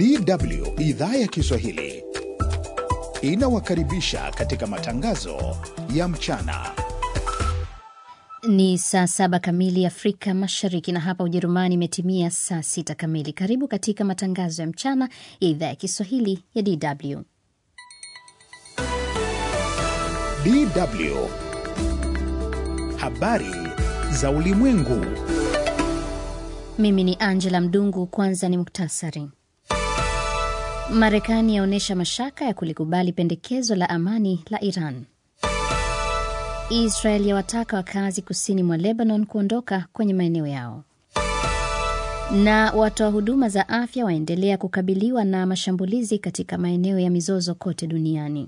DW idhaa ya Kiswahili inawakaribisha katika matangazo ya mchana. Ni saa saba kamili Afrika Mashariki, na hapa Ujerumani imetimia saa sita kamili. Karibu katika matangazo ya mchana ya idhaa ya Kiswahili ya DW. DW habari za ulimwengu. Mimi ni Angela Mdungu. Kwanza ni muktasari. Marekani yaonyesha mashaka ya kulikubali pendekezo la amani la Iran. Israel yawataka wakazi kusini mwa Lebanon kuondoka kwenye maeneo yao. Na watoa huduma za afya waendelea kukabiliwa na mashambulizi katika maeneo ya mizozo kote duniani.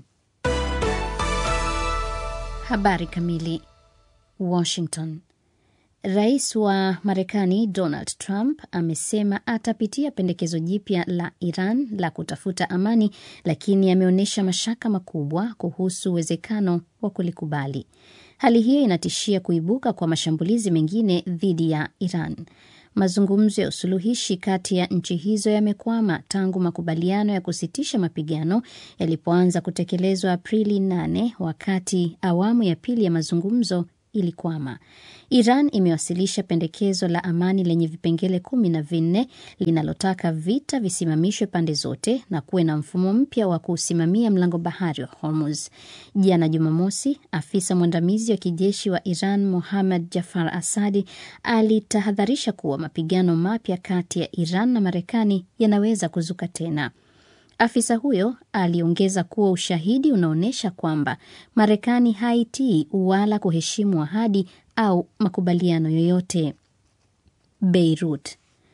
Habari kamili. Washington. Rais wa Marekani Donald Trump amesema atapitia pendekezo jipya la Iran la kutafuta amani, lakini ameonyesha mashaka makubwa kuhusu uwezekano wa kulikubali. Hali hiyo inatishia kuibuka kwa mashambulizi mengine dhidi ya Iran. Mazungumzo ya usuluhishi kati ya nchi hizo yamekwama tangu makubaliano ya kusitisha mapigano yalipoanza kutekelezwa Aprili 8 wakati awamu ya pili ya mazungumzo ilikwama. Iran imewasilisha pendekezo la amani lenye vipengele kumi na vinne linalotaka vita visimamishwe pande zote na kuwe na mfumo mpya wa kuusimamia mlango bahari wa Hormuz. Jana Jumamosi, afisa mwandamizi wa kijeshi wa Iran Mohammad Jafar Asadi alitahadharisha kuwa mapigano mapya kati ya Iran na Marekani yanaweza kuzuka tena. Afisa huyo aliongeza kuwa ushahidi unaonyesha kwamba Marekani haitii wala kuheshimu ahadi au makubaliano yoyote. Beirut.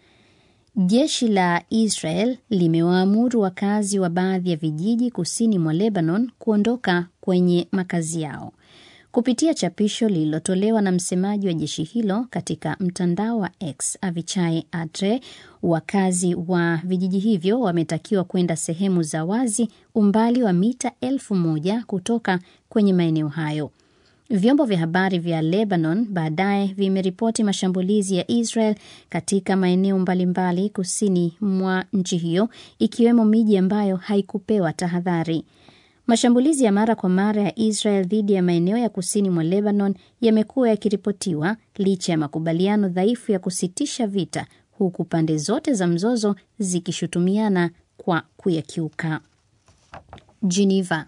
Jeshi la Israel limewaamuru wakazi wa baadhi ya vijiji kusini mwa Lebanon kuondoka kwenye makazi yao. Kupitia chapisho lililotolewa na msemaji wa jeshi hilo katika mtandao wa X, Avichai Atre, wakazi wa vijiji hivyo wametakiwa kwenda sehemu za wazi umbali wa mita elfu moja kutoka kwenye maeneo hayo. Vyombo vya habari vya Lebanon baadaye vimeripoti mashambulizi ya Israel katika maeneo mbalimbali kusini mwa nchi hiyo, ikiwemo miji ambayo haikupewa tahadhari. Mashambulizi ya mara kwa mara ya Israel dhidi ya maeneo ya kusini mwa Lebanon yamekuwa yakiripotiwa licha ya makubaliano dhaifu ya kusitisha vita, huku pande zote za mzozo zikishutumiana kwa kuyakiuka. Geneva.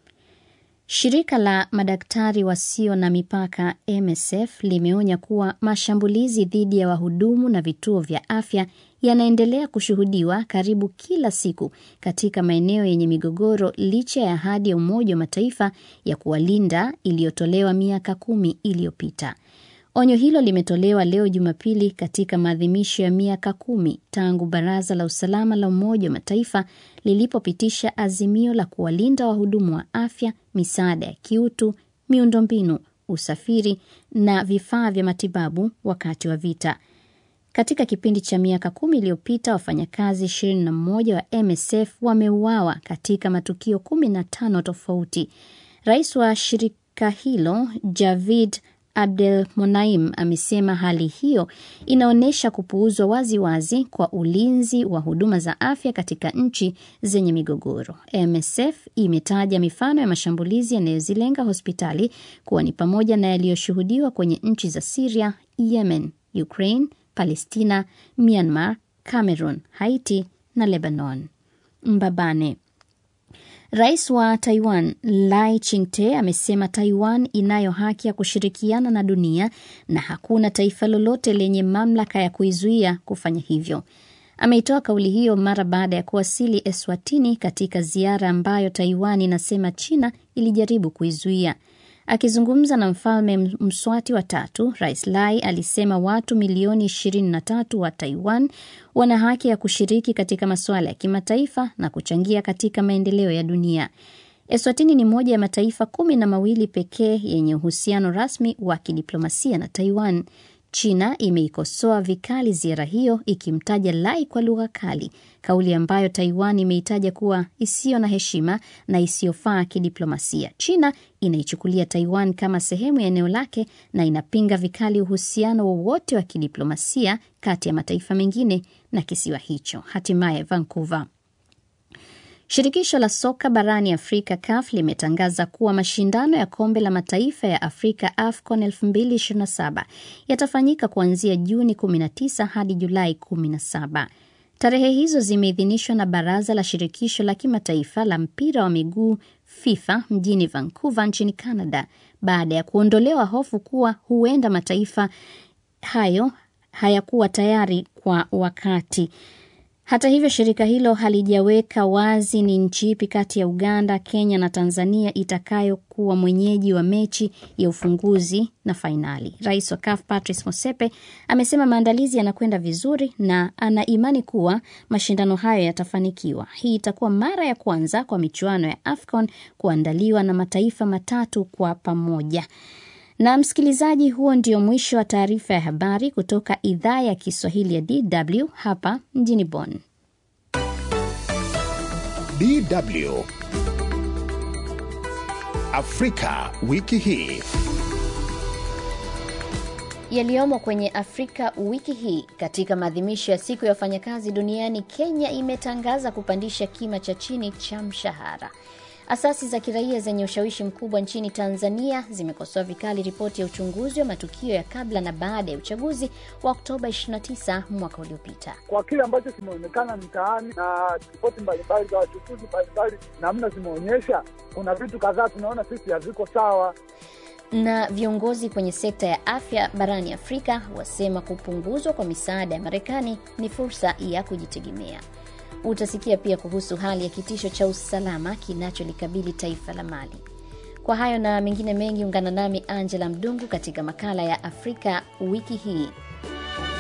Shirika la madaktari wasio na mipaka MSF limeonya kuwa mashambulizi dhidi ya wahudumu na vituo vya afya yanaendelea kushuhudiwa karibu kila siku katika maeneo yenye migogoro licha ya ahadi ya Umoja wa Mataifa ya kuwalinda iliyotolewa miaka kumi iliyopita. Onyo hilo limetolewa leo Jumapili katika maadhimisho ya miaka kumi tangu Baraza la Usalama la Umoja wa Mataifa lilipopitisha azimio la kuwalinda wahudumu wa afya, misaada ya kiutu, miundombinu, usafiri na vifaa vya matibabu wakati wa vita. Katika kipindi cha miaka kumi iliyopita wafanyakazi 21 wa MSF wameuawa katika matukio 15 tofauti. Rais wa shirika hilo Javid Abdel Monaim amesema hali hiyo inaonyesha kupuuzwa waziwazi kwa ulinzi wa huduma za afya katika nchi zenye migogoro. MSF imetaja mifano ya mashambulizi yanayozilenga hospitali kuwa ni pamoja na yaliyoshuhudiwa kwenye nchi za Syria, Yemen, Ukraine, Palestina, Myanmar, Cameroon, Haiti na Lebanon. Mbabane. Rais wa Taiwan Lai Ching-te amesema Taiwan inayo haki ya kushirikiana na dunia na hakuna taifa lolote lenye mamlaka ya kuizuia kufanya hivyo. Ameitoa kauli hiyo mara baada ya kuwasili Eswatini katika ziara ambayo Taiwan inasema China ilijaribu kuizuia. Akizungumza na mfalme Mswati wa tatu, Rais Lai alisema watu milioni 23 wa Taiwan wana haki ya kushiriki katika masuala ya kimataifa na kuchangia katika maendeleo ya dunia. Eswatini ni moja ya mataifa kumi na mawili pekee yenye uhusiano rasmi wa kidiplomasia na Taiwan. China imeikosoa vikali ziara hiyo ikimtaja Lai kwa lugha kali, kauli ambayo Taiwan imeitaja kuwa isiyo na heshima na isiyofaa kidiplomasia. China inaichukulia Taiwan kama sehemu ya eneo lake na inapinga vikali uhusiano wowote wa kidiplomasia kati ya mataifa mengine na kisiwa hicho. Hatimaye Vancouver Shirikisho la soka barani Afrika CAF limetangaza kuwa mashindano ya kombe la mataifa ya Afrika AFCON 2027 yatafanyika kuanzia Juni 19 hadi Julai 17. Tarehe hizo zimeidhinishwa na Baraza la Shirikisho la Kimataifa la Mpira wa Miguu FIFA mjini Vancouver nchini Canada baada ya kuondolewa hofu kuwa huenda mataifa hayo hayakuwa tayari kwa wakati. Hata hivyo, shirika hilo halijaweka wazi ni nchi ipi kati ya Uganda, Kenya na Tanzania itakayokuwa mwenyeji wa mechi ya ufunguzi na fainali. Rais wa CAF Patrice Motsepe amesema maandalizi yanakwenda vizuri na ana imani kuwa mashindano hayo yatafanikiwa. Hii itakuwa mara ya kwanza kwa michuano ya AFCON kuandaliwa na mataifa matatu kwa pamoja. Na msikilizaji, huo ndio mwisho wa taarifa ya habari kutoka idhaa ya Kiswahili ya DW hapa mjini Bonn. DW Afrika wiki hii. Yaliyomo kwenye Afrika wiki hii. Katika maadhimisho ya siku ya wafanyakazi duniani, Kenya imetangaza kupandisha kima cha chini cha mshahara. Asasi za kiraia zenye ushawishi mkubwa nchini Tanzania zimekosoa vikali ripoti ya uchunguzi wa matukio ya kabla na baada ya uchaguzi wa Oktoba 29 mwaka uliopita. Kwa kile ambacho kimeonekana mtaani na ripoti mbalimbali za wachukuzi mbalimbali, namna zimeonyesha, kuna vitu kadhaa tunaona sisi haviko sawa. Na viongozi kwenye sekta ya afya barani Afrika wasema kupunguzwa kwa misaada ya Marekani ni fursa ya kujitegemea. Utasikia pia kuhusu hali ya kitisho cha usalama kinacholikabili taifa la Mali. Kwa hayo na mengine mengi, ungana nami Angela Mdungu katika makala ya Afrika wiki hii.